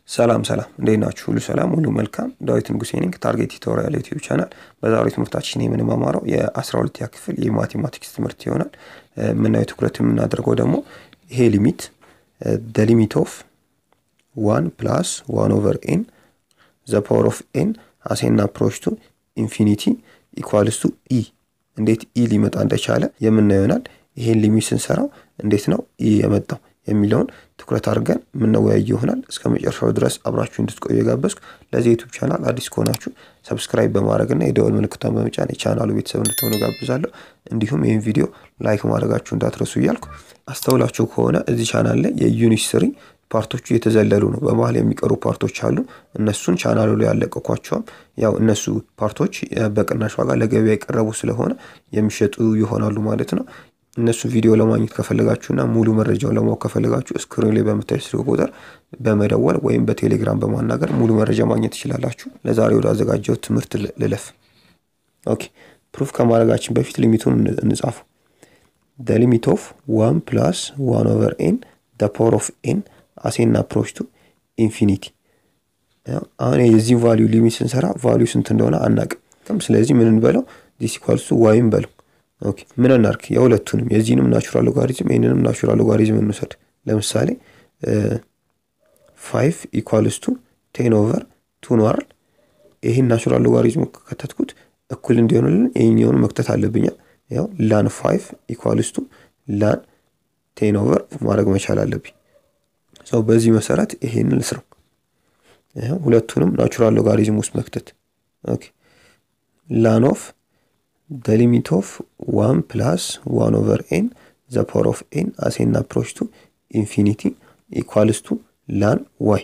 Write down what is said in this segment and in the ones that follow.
ሰላም ሰላም እንዴት ናችሁ? ሁሉ ሰላም፣ ሁሉ መልካም። ዳዊት ንጉሴ ነኝ ከታርጌት ቱቶሪያል ዩቲዩብ ቻናል። በዛሬው ትምህርታችን የምንማማረው የ12ኛ ክፍል የማቴማቲክስ ትምህርት ይሆናል። የምናየው ትኩረት የምናደርገው ደግሞ ይሄ ሊሚት ደ ሊሚት ኦፍ ዋን ፕላስ ዋን ኦቨር ኤን ዘ ፓወር ኦፍ ኤን አሴና አፕሮች ቱ ኢንፊኒቲ ኢኳልስ ቱ ኢ እንዴት ኢ ሊመጣ እንደቻለ የምናየው ይሆናል። ይሄን ሊሚት ስንሰራው እንዴት ነው ኢ የመጣው የሚለውን ትኩረት አድርገን የምንወያይ ይሆናል። እስከ መጨረሻው ድረስ አብራችሁ እንድትቆዩ የጋበዝኩ። ለዚህ ዩቱብ ቻናል አዲስ ከሆናችሁ ሰብስክራይብ በማድረግና የደወል ምልክቷን በመጫን የቻናሉ ቤተሰብ እንድትሆኑ ጋብዛለሁ። እንዲሁም ይህን ቪዲዮ ላይክ ማድረጋችሁ እንዳትረሱ እያልኩ አስተውላችሁ ከሆነ እዚህ ቻናል ላይ የዩኒት ስሪ ፓርቶቹ የተዘለሉ ነው። በመሀል የሚቀሩ ፓርቶች አሉ። እነሱን ቻናሉ ላይ ያለቀኳቸውም ያው እነሱ ፓርቶች በቅናሽ ዋጋ ለገበያ የቀረቡ ስለሆነ የሚሸጡ ይሆናሉ ማለት ነው። እነሱ ቪዲዮ ለማግኘት ከፈለጋችሁና ሙሉ መረጃውን ለማወቅ ከፈለጋችሁ ስክሪን ላይ በምታዩ ስልክ ቁጥር በመደወል ወይም በቴሌግራም በማናገር ሙሉ መረጃ ማግኘት ትችላላችሁ። ለዛሬ ወደ አዘጋጀው ትምህርት ልለፍ። ኦኬ ፕሩፍ ከማድረጋችን በፊት ሊሚቱን እንጻፉ። ደ ሊሚት ኦፍ ዋን ፕላስ ዋን ኦቨር ኤን ደ ፓወር ኦፍ ኤን አሴና አፕሮች ቱ ኢንፊኒቲ። አሁን የዚህ ቫሊዩ ሊሚት ስንሰራ ቫሊዩ ስንት እንደሆነ አናቅም። ስለዚህ ምን እንበለው? ዲስ ኢኳልስ ቱ ዋይም በለው ኦኬ ምን እናርክ? የሁለቱንም የዚህንም ናቹራል ሎጋሪዝም ይህንንም ናቹራል ሎጋሪዝም እንውሰድ። ለምሳሌ ፋይቭ ኢኳልስ ቱ ቴን ኦቨር ቱ ነው አይደል? ይህን ናቹራል ሎጋሪዝም ከከተትኩት እኩል እንዲሆንልን ይህኛውን መክተት አለብኛል። ያው ላን ፋይቭ ኢኳልስ ቱ ላን ቴን ኦቨር ማድረግ መቻል አለብኝ። ሰው በዚህ መሰረት ይሄንን ልስረው። ሁለቱንም ናቹራል ሎጋሪዝም ውስጥ መክተት ኦኬ ላን ኦፍ the limit of 1 plus 1 over n the power of n as n approach to infinity equals to ላን ዋይ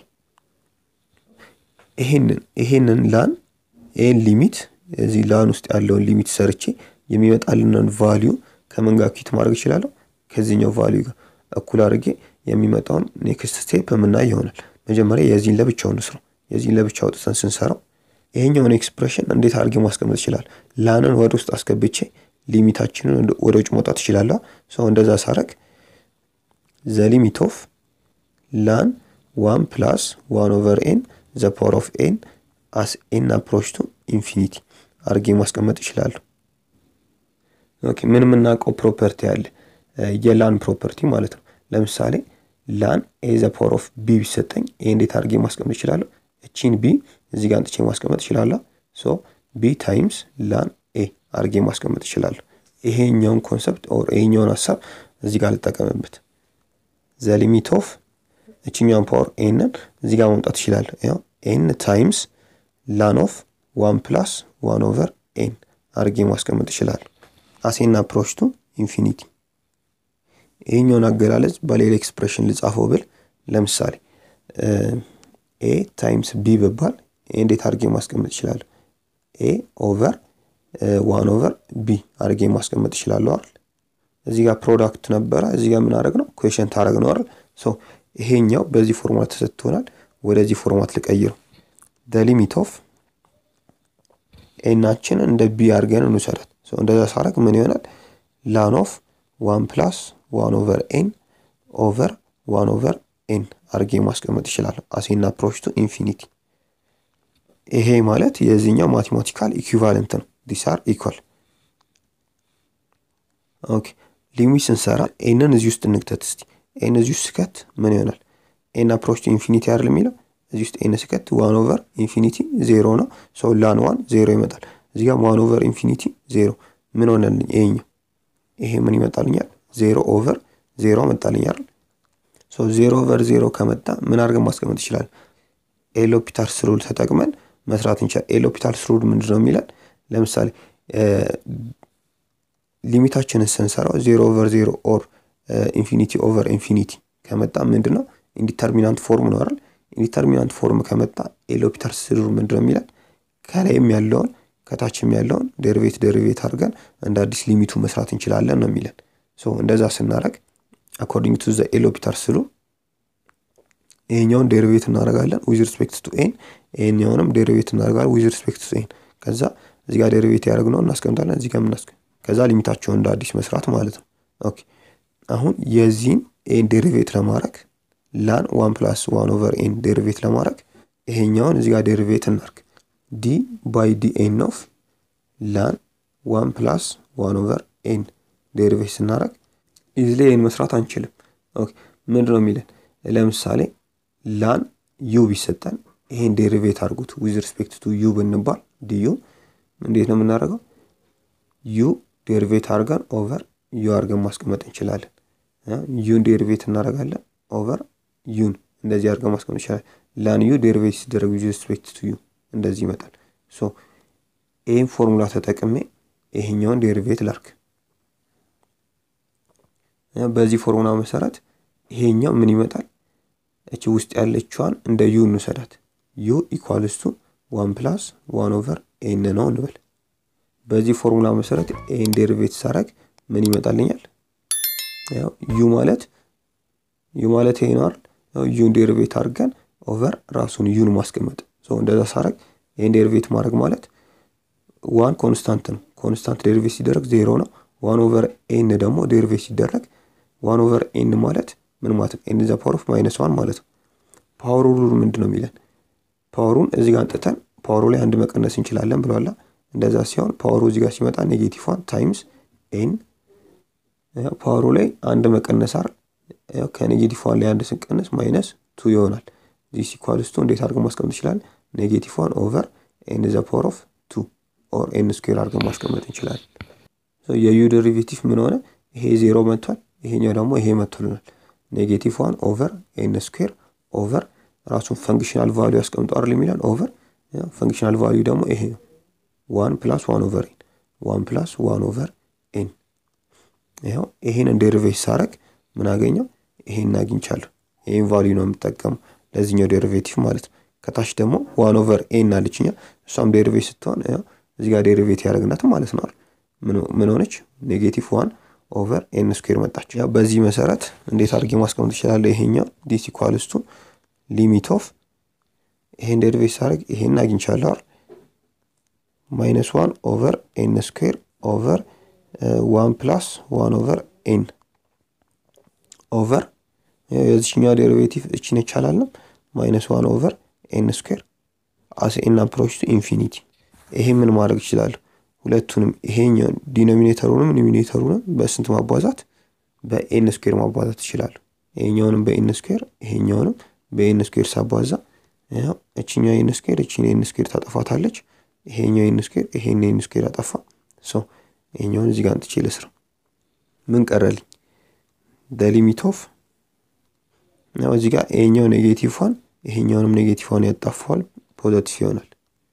ይሄንን ይሄንን ላን ይሄን ሊሚት እዚህ ላን ውስጥ ያለውን ሊሚት ሰርቼ የሚመጣልንን ቫሊዩ ከምን ጋር ኪት ማድረግ እችላለሁ? ከዚህኛው ቫሊዩ ጋር እኩል አድርጌ የሚመጣውን ኔክስት ስቴፕ የምናይ ይሆናል። መጀመሪያ የዚህን ለብቻውን ስራው የዚህን ለብቻ አውጥተን ስንሰራው ይሄኛውን ኤክስፕሬሽን እንዴት አድርጌ ማስቀመጥ ይችላል? ላንን ወደ ውስጥ አስገብቼ ሊሚታችንን ወደ ውጭ መውጣት ይችላለሁ። ሰው እንደዛ ሳረግ ዘ ሊሚት ኦፍ ላን ዋን ፕላስ ዋን ኦቨር ኤን ዘ ፓወር ኦፍ ኤን አስ ኤን አፕሮች ቱ ኢንፊኒቲ አድርጌ ማስቀመጥ ይችላለሁ። ኦኬ ምን የምናውቀው ፕሮፐርቲ አለ? የላን ፕሮፐርቲ ማለት ነው። ለምሳሌ ላን ኤ ዘ ፓወር ኦፍ ቢ ቢሰጠኝ ይሄ እንዴት አድርጌ ማስቀመጥ ይችላለሁ? እቺን ቢ እዚህ ጋር አንጥቼ ማስቀመጥ እችላለሁ። ሶ ቢ ታይምስ ላን ኤ አድርጌ ማስቀመጥ እችላለሁ። ይሄኛውን ኮንሰፕት ኦር ይሄኛውን ሀሳብ እዚህ ጋር ልጠቀምበት። ዘ ሊሚት ኦፍ እችኛውን ፓወር ኤንን እዚህ ጋር ማምጣት እችላለሁ። ያው ኤን ታይምስ ላን ኦፍ ዋን ፕላስ ዋን ኦቨር ኤን አድርጌ ማስቀመጥ እችላለሁ። አሴና አፕሮች ቱ ኢንፊኒቲ። ይሄኛውን አገላለጽ በሌላ ኤክስፕሬሽን ልጻፈው ብል ለምሳሌ ኤ ታይምስ ቢ ብባል እንዴት አድርጌ ማስቀመጥ ይችላለሁ? ኤ ኦቨር ዋን ኦቨር ቢ አድርጌ ማስቀመጥ ይችላለሁ አይደል? እዚህ ጋር ፕሮዳክት ነበረ፣ እዚህ ጋር ምን አደረግ ነው ኩዌሽን ታደረግ ነው አይደል? ሶ ይሄኛው በዚህ ፎርማት ተሰጥቶናል። ወደዚህ ፎርማት ልቀይረው። ደ ሊሚት ኦፍ ኤናችን እንደ ቢ አድርገን እንውሰዳት። እንደዛ ሳረግ ምን ይሆናል? ላን ኦፍ ዋን ፕላስ ዋን ኦቨር ኤን ኦቨር ዋን ኦቨር ኤን አድርጌ ማስቀመጥ ይችላለሁ። አሴና አፕሮች ቱ ኢንፊኒቲ። ይሄ ማለት የዚህኛው ማቴማቲካል ኢኩቫለንት ነው። ዲስ አር ኢኳል። ኦኬ ሊሚት ስንሰራ ኤንን እዚህ ውስጥ እንክተት እስቲ። ኤን እዚህ ውስጥ ስከት ምን ይሆናል? ኤን አፕሮች ቱ ኢንፊኒቲ አይደል የሚለው እዚህ ውስጥ ኤን ስከት ዋን ኦቨር ኢንፊኒቲ ዜሮ ነው። ሰው ላን ዋን ዜሮ ይመጣል። እዚህ ጋር ዋን ኦቨር ኢንፊኒቲ ዜሮ ምን ሆነልኝ? ይሄኛው ይሄ ምን ይመጣልኛል? ዜሮ ኦቨር ዜሮ መጣልኝ አይደል ሶ ዜሮ ኦቨር ዜሮ ከመጣ ምን አድርገን ማስቀመጥ ይችላል? ኤሎፒታልስ ሩል ተጠቅመን መስራት እንችላል። ኤሎፒታልስ ሩል ምንድን ነው የሚለን? ለምሳሌ ሊሚታችንን ስንሰራው ዜሮ ኦቨር ዜሮ ኦር ኢንፊኒቲ ኦቨር ኢንፊኒቲ ከመጣ ምንድን ነው ኢንዲተርሚናንት ፎርም ነው አይደል? ኢንዲተርሚናንት ፎርም ከመጣ ኤሎፒታልስ ሩል ምንድን ነው የሚለን? ከላይም ያለውን ከታችም ያለውን ዴሪቬት ዴሪቬት አድርገን እንደ አዲስ ሊሚቱ መስራት እንችላለን ነው የሚለን። ሶ እንደዛ ስናደርግ አኮርዲንግ ቱ ዘ ኤሎፒታልስ ሩል ይሄኛውን ዴሪቬት እናደርጋለን ዊዝ ሪስፔክት ቱ ኤን፣ ይሄኛውንም ዴሪቬት እናደርጋለን ዊዝ ሪስፔክት ቱ ኤን። ከዛ እዚህ ጋር ዴሪቬት ያደርግነው እናስቀምጣለን፣ እዚህ ጋር ምናስቀ ከዛ ሊሚታቸውን እንደ አዲስ መስራት ማለት ነው። ኦኬ አሁን የዚህን ኤን ዴሪቬት ለማድረግ ላን ዋን ፕላስ ዋን ኦቨር ኤን ዴሪቬት ለማድረግ ይሄኛውን እዚህ ጋር ዴሪቬት እናርግ። ዲ ባይ ዲ ኤን ኦፍ ላን ዋን ፕላስ ዋን ኦቨር ኤን ዴሪቬት ስናደረግ ኢዝሊ ኤን መስራት አንችልም። ምንድን ነው የሚለን? ለምሳሌ ላን ዩ ቢሰጠን ይሄን ዴሪቬት አድርጉት ዊዝ ሪስፔክት ቱ ዩ ብንባል ዲዩ እንዴት ነው የምናደርገው? ዩ ዴሪቬት አድርገን ኦቨር ዩ አድርገን ማስቀመጥ እንችላለን። ዩን ዴሪቬት እናደርጋለን ኦቨር ዩን እንደዚህ አድርገን ማስቀመጥ እንችላለን። ላን ዩ ዴሪቬት ሲደረግ ዊዝ ሪስፔክት ቱ ዩ እንደዚህ ይመጣል። ሶ ይህን ፎርሙላ ተጠቅሜ ይሄኛውን ዴሪቬት ላርክ። በዚህ ፎርሙላ መሰረት ይሄኛው ምን ይመጣል? እቺ ውስጥ ያለችዋን እንደ ዩ እንውሰዳት። ዩ ኢኳልስ ቱ ዋን ፕላስ ዋን ኦቨር ኤን ነው እንበል። በዚህ ፎርሙላ መሰረት ኤን ዴሪቬት ሳረግ ምን ይመጣልኛል? ዩ ማለት ዩ ማለት ይሄ ነው አይደል? ዩን ዴሪቬት አድርገን ኦቨር ራሱን ዩን ማስቀመጥ። እንደዛ ሳረግ ይህን ዴሪቬት ማድረግ ማለት ዋን ኮንስታንት ነው። ኮንስታንት ዴሪቬት ሲደረግ ዜሮ ነው። ዋን ኦቨር ኤን ደግሞ ዴሪቬት ሲደረግ ዋን ኦቨር ኤን ማለት ምን ማለት ነው? ኤን ዘ ፓወር ኦፍ ማይነስ ዋን ማለት ነው። ፓወሩ ሩል ምንድን ነው የሚለን? ፓወሩን እዚህ ጋር አንጥተን ፓወሩ ላይ አንድ መቀነስ እንችላለን ብለዋላ። እንደዛ ሲሆን ፓወሩ እዚህ ጋር ሲመጣ ኔጌቲቭ ዋን ታይምስ ኤን ፓወሩ ላይ አንድ መቀነስ አር ከኔጌቲቭ ዋን ላይ አንድ ስንቀንስ ማይነስ ቱ ይሆናል። ዚስ ኢኳልስ ቱ እንዴት አድርገን ማስቀመጥ እንችላለን? ኔጌቲቭ ዋን ኦቨር ኤን ዘ ፓወር ኦፍ ቱ ኦር ኤን ስኩዌር አድርገን ማስቀመጥ እንችላለን። የዩ ዴሪቬቲቭ ምን ሆነ? ይሄ ዜሮ መጥቷል። ይሄኛው ደግሞ ይሄ መጥቶልናል። ኔጌቲቭ ዋን ኦቨር ኤን ስኩዌር ኦቨር ራሱን ፈንክሽናል ቫሊዩ ያስቀምጠው አይደል የሚለን ኦቨር ፈንክሽናል ቫሊዩ ደግሞ ይሄ ነው። ዋን ፕላስ ዋን ኦቨር ኤን ዋን ፕላስ ዋን ኦቨር ኤን ይኸው ይሄን ዴሪቬት ሳረግ ምን አገኘው? ይሄን አግኝቻለሁ። ይሄን ቫሊዩ ነው የምጠቀመው ለዚህኛው ዴሪቬቲቭ ማለት ነው። ከታች ደግሞ ዋን ኦቨር ኤን አለችኛ እሷም ዴሪቬት ስትሆን እዚህ ጋር ዴሪቬት ያደረግናት ማለት ነው። ምን ሆነች? ኔጌቲቭ ዋን ኦቨር ኤን ስኩዌር መጣች። ያው በዚህ መሰረት እንዴት አድርጌ ማስቀመጥ ይችላለሁ? ይሄኛው ዲስ ኢኳልስ ቱ ሊሚት ኦፍ ይሄን ዴሪቬት ሳደርግ ይሄን አግኝቻለሁ አይደል? ማይነስ ዋን ኦቨር ኤን ስኩዌር ኦቨር ዋን ፕላስ ዋን ኦቨር ኤን ኦቨር የዚችኛው ዴሪቬቲቭ እችን ይቻላልም ማይነስ ዋን ኦቨር ኤን ስኩዌር አስ ኤን አፕሮች ቱ ኢንፊኒቲ። ይሄ ምን ማድረግ ይችላለሁ? ሁለቱንም ይሄኛውን ዲኖሚኔተሩንም ኒሚኔተሩንም በስንት ማባዛት? በኤን ስኩዌር ማባዛት ይችላሉ። ይሄኛውንም በኤን ስኩዌር ይሄኛውንም በኤን ስኩዌር ሳባዛ እችኛው ኤን ስኩዌር እችን ኤን ስኩዌር ታጠፋታለች። ይሄኛው ኤን ስኩዌር ይሄን ኤን ስኩዌር አጠፋ። ሰው ይሄኛውን እዚህ ጋር አንጥቼ ልስራ። ምን ቀረልኝ? ሊሚት ኦፍ ያው እዚህ ጋር ይሄኛው ኔጌቲቭ ዋን ይሄኛውንም ኔጌቲቭ ዋን ያጣፋዋል፣ ፖዘቲቭ ይሆናል።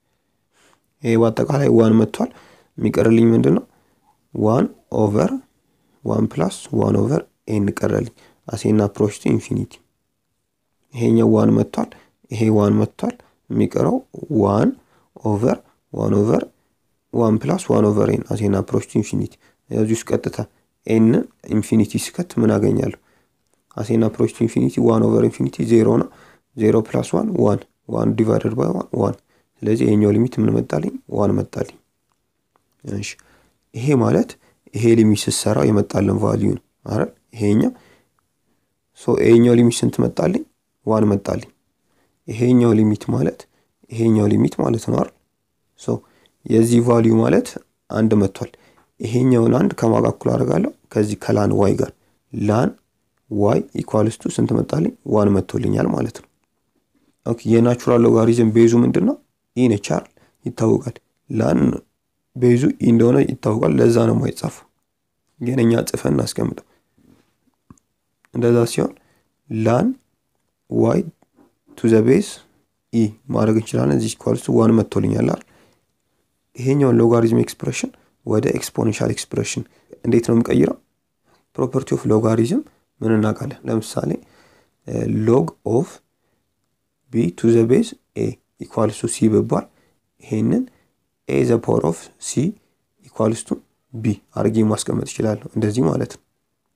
ይሄ በአጠቃላይ ዋን መጥቷል። የሚቀርልኝ ምንድን ነው? ዋን ኦቨር ዋን ፕላስ ዋን ኦቨር ኤን ቀረልኝ። አሴና አፕሮች ቱ ኢንፊኒቲ። ይሄኛው ዋን መጥቷል። ይሄ ዋን መጥቷል። የሚቀረው ዋን ኦቨር ዋን ኦቨር ዋን ፕላስ ዋን ኦቨር ኤን አሴና አፕሮች ቱ ኢንፊኒቲ። እዚህ ውስጥ ቀጥታ ኤን ኢንፊኒቲ ስከት ምን አገኛለሁ? አሴና አፕሮች ቱ ኢንፊኒቲ ዋን ኦቨር ኢንፊኒቲ ዜሮ ነው። ዜሮ ፕላስ ዋን ዋን ዋን ዲቫይደድ ባይ ዋን ዋን ስለዚህ ይሄኛው ሊሚት ምን መጣልኝ? ዋን መጣልኝ። እሺ ይሄ ማለት ይሄ ሊሚት ስትሰራው የመጣልን ቫልዩ ነው አይደል? ይሄኛው ሶ ይሄኛው ሊሚት ስንት መጣልኝ? ዋን መጣልኝ። ይሄኛው ሊሚት ማለት ይሄኛው ሊሚት ማለት ነው አይደል? ሶ የዚህ ቫልዩ ማለት አንድ መጥቷል። ይሄኛውን አንድ ከማጋ እኩል አደርጋለሁ ከዚህ ከላን ዋይ ጋር ላን ዋይ ኢኳልስቱ ስንት መጣልኝ? ዋን መጥቶልኛል ማለት ነው። ኦኬ የናቹራል ሎጋሪዝም ቤዙ ምንድን ነው? ኢ ነች አይደል? ይታወቃል። ላን ቤዙ ኢ እንደሆነ ይታወቃል። ለዛ ነው የማይጻፈው። ግን እኛ ጽፈን እናስቀምጠው። እንደዛ ሲሆን ላን ዋይ ቱ ዘ ቤዝ ኢ ማድረግ እንችላለን። እዚህ ኢኳልስ ቱ ዋን መጥቶልኛል አይደል? ይሄኛውን ሎጋሪዝም ኤክስፕሬሽን ወደ ኤክስፖኔንሻል ኤክስፕሬሽን እንዴት ነው የምቀይረው? ፕሮፐርቲ ኦፍ ሎጋሪዝም ምን እናውቃለን? ለምሳሌ ሎግ ኦፍ ቢ ቱ ዘ ቤዝ ኤ ኢኳልስ ቱ ሲ ብባል ይሄንን ኤ ዘ ፓወር ኦፍ ሲ ኢኳልስ ቱ ቢ አድርጌ ማስቀመጥ ይችላለሁ። እንደዚህ ማለት ነው።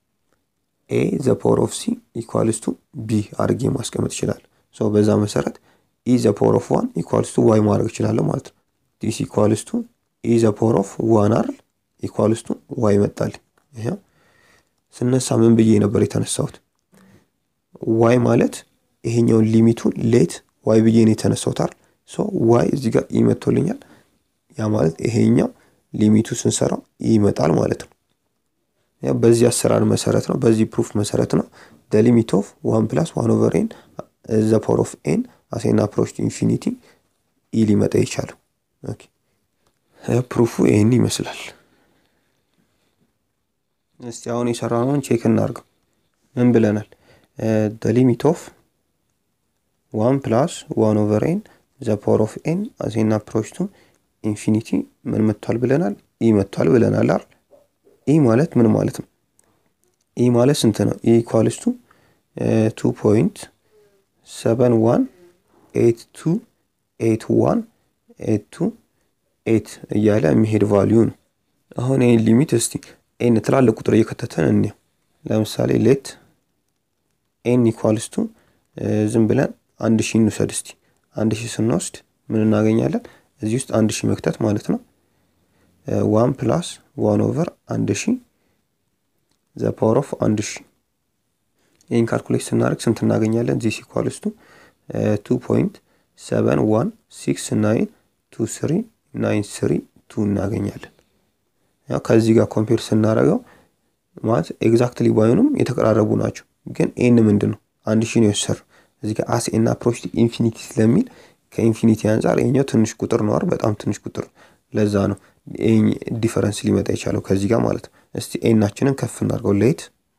ኤ ዘ ፓወር ኦፍ ሲ ኢኳልስ ቱ ቢ አድርጌ ማስቀመጥ ይችላለሁ። ሶ በዛ መሰረት ኢ ዘ ፓወር ኦፍ ዋን ኢኳልስ ቱ ዋይ ማድረግ ይችላለሁ ማለት ነው። ዲስ ኢኳልስ ቱ ኢ ዘ ፓወር ኦፍ ዋን አይደል ኢኳልስ ቱ ዋይ መጣልኝ። ይሄው ስነሳ ምን ብዬ ነበር የተነሳሁት? ዋይ ማለት ይሄኛውን ሊሚቱን ሌት ዋይ ብዬ ነው የተነሳውታል። ሶ ዋይ እዚህ ጋር ይመቶልኛል። ያ ማለት ይሄኛው ሊሚቱ ስንሰራው ይመጣል ማለት ነው። በዚህ አሰራር መሰረት ነው፣ በዚህ ፕሩፍ መሰረት ነው ደ ሊሚት ኦፍ ዋን ፕላስ ዋን ኦቨር ኤን ዘ ፓወር ኦፍ ኤን አሴን አፕሮች ኢንፊኒቲ ኢ ሊመጣ ይቻላል። ፕሩፉ ይህን ይመስላል። እስቲ አሁን የሰራነውን ቼክ እናድርገው። ምን ብለናል? ደ ሊሚት ኦፍ ዋን ፕላስ ዋን ኦቨር ኤን ዘ ፓወር ኦፍ ኤን አሴን አፕሮች ቱ ኢንፊኒቲ ምን መጥቷል ብለናል? ኢ መጥቷል ብለናል አይደል? ኢ ማለት ምን ማለት ነው? ኢ ማለት ስንት ነው? ኢ ኢኳልስ ቱ ቱ ፖይንት ሰቨን ዋን ኤት ቱ ኤት ዋን ኤት ቱ ኤት እያለ የሚሄድ ቫሊዩ ነው። አሁን ይህን ሊሚት እስቲ ኤን ትላልቅ ቁጥር እየከተተን እንየው። ለምሳሌ ሌት ኤን ኢኳልስ ቱ ዝም ብለን አንድ ሺህ እንውሰድ እስቲ። አንድ ሺህ ስንወስድ ምን እናገኛለን? እዚህ ውስጥ አንድ ሺህ መክተት ማለት ነው። ዋን ፕላስ ዋን ኦቨር አንድ ሺህ ዘ ፓወር ኦፍ አንድ ሺህ ይህን ካልኩሌት ስናደርግ ስንት እናገኛለን? ዚስ ኢኳልስ ቱ ቱ ፖይንት ሰቨን ዋን ሲክስ ናይን ቱ ስሪ ናይን ስሪ ቱ እናገኛለን። ያው ከዚህ ጋር ኮምፔር ስናደርገው ማለት ኤግዛክትሊ ባይሆኑም የተቀራረቡ ናቸው። ግን ኤን ምንድን ነው አንድ ሺህ ነው የወሰድነው እዚህ ጋር አስ ኤን አፕሮች ኢንፊኒቲ ስለሚል ከኢንፊኒቲ አንጻር ይሄኛው ትንሽ ቁጥር ነው አይደል? በጣም ትንሽ ቁጥር ለዛ ነው ዲፈረንስ ሊመጣ የቻለው ከዚህ ጋር ማለት ነው። እስቲ ኤናችንን ከፍ እናድርገው። ሌት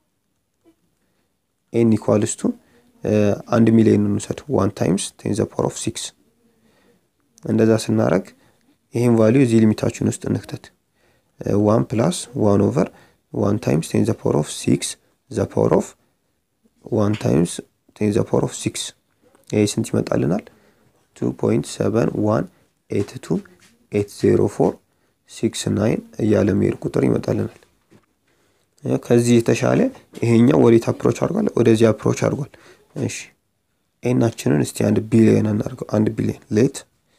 ኤን ኢኳልስ ቱ አንድ ሚሊዮን እንውሰድ። ዋን ታይምስ ቴን ዘ ፓወር ኦፍ ሲክስ እንደዛ ስናደርግ ይህን ቫሊዩ እዚህ ሊሚታችን ውስጥ እንክተት። ዋን ፕላስ ዋን ኦቨር ዋን ታይምስ ቴን ዘ ፓወር ኦፍ ሲክስ ዘ ፓወር ኦፍ ዋን ታይምስ ቴን ዘ ፓወር ኦፍ ሲክስ ይህ ስንት ይመጣልናል? ቱ ፖይንት ሰቨን ዋን ኤት ቱ ኤት ዜሮ ፎር ሲክስ ናይን እያለ መሄድ ቁጥር ይመጣልናል። ከዚህ የተሻለ ይሄኛው ወዴት አፕሮች አድርጓል? ወደዚህ አፕሮች አድርጓል። እሺ ኤናችንን እስቲ አንድ ቢሊየን እናድርገው። አንድ ቢሊየን ሌት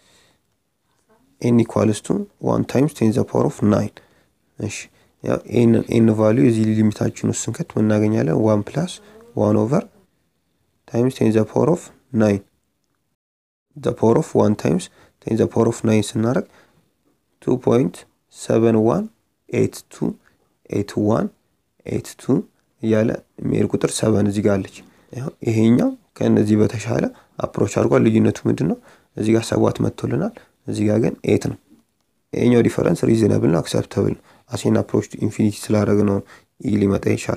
ኤን ኢኳልስ ቱ ዋን ታይምስ ቴን ዘ ፓወር ኦፍ ናይን። እሺ ኤን ቫሊዩ የዚህ ሊሚታችን ውስጥ ስንከት ምን እናገኛለን? ዋን ፕላስ ዋን ኦቨር ታይምስ ቴን ዘ ፓወር ኦፍ ናይን ዘ ፓወር ኦፍ ዋን ታይምስ ቴን ዘ ፓወር ኦፍ ናይን ስናደርግ ቱ ፖይንት ሰቨን ዋን ኤት ቱ ኤት ዋን ኤት ቱ እያለ የሚሄድ ቁጥር ሰቨን እዚህ ጋር አለች። ይሄኛው ከእነዚህ በተሻለ አፕሮች አድርጓል። ልዩነቱ ምንድን ነው? እዚህ ጋር ሰባት መጥቶልናል፣ እዚህ ጋር ግን ኤት ነው። ይሄኛው ዲፈረንስ ሪዝነብል ነው፣ አክሰፕተብል ነው። አሴን አፕሮች ኢንፊኒቲ ስላደረግ ነው ይህ ሊመጣ ይቻል።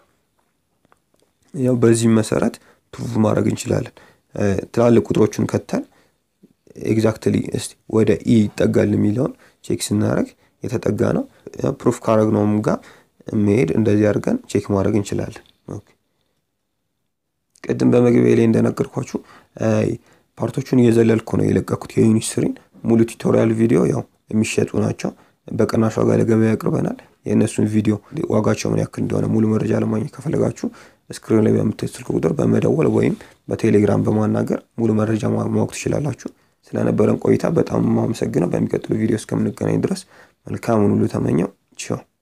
ያው በዚህም መሰረት ፕሩቭ ማድረግ እንችላለን። ትላልቅ ቁጥሮችን ከተን ኤግዛክትሊ እስቲ ወደ ኢ ይጠጋል የሚለውን ቼክ ስናደርግ የተጠጋ ነው። ፕሩፍ ካረግነውም ጋር መሄድ እንደዚህ አድርገን ቼክ ማድረግ እንችላለን። ቅድም በመግቢያ ላይ እንደነገርኳችሁ ፓርቶቹን እየዘለልኩ ነው የለቀኩት የዩኒት ስሪን ሙሉ ቱቶሪያል ቪዲዮ ያው የሚሸጡ ናቸው። በቅናሽ ዋጋ ለገበያ ያቅርበናል። የእነሱን ቪዲዮ ዋጋቸው ምን ያክል እንደሆነ ሙሉ መረጃ ለማግኘት ከፈለጋችሁ ስክሪን ላይ በምታዩት ስልክ ቁጥር በመደወል ወይም በቴሌግራም በማናገር ሙሉ መረጃ ማወቅ ትችላላችሁ። ስለነበረን ቆይታ በጣም የማመሰግነው። በሚቀጥሉ ቪዲዮ እስከምንገናኝ ድረስ መልካሙን ሁሉ ተመኘው። ቻው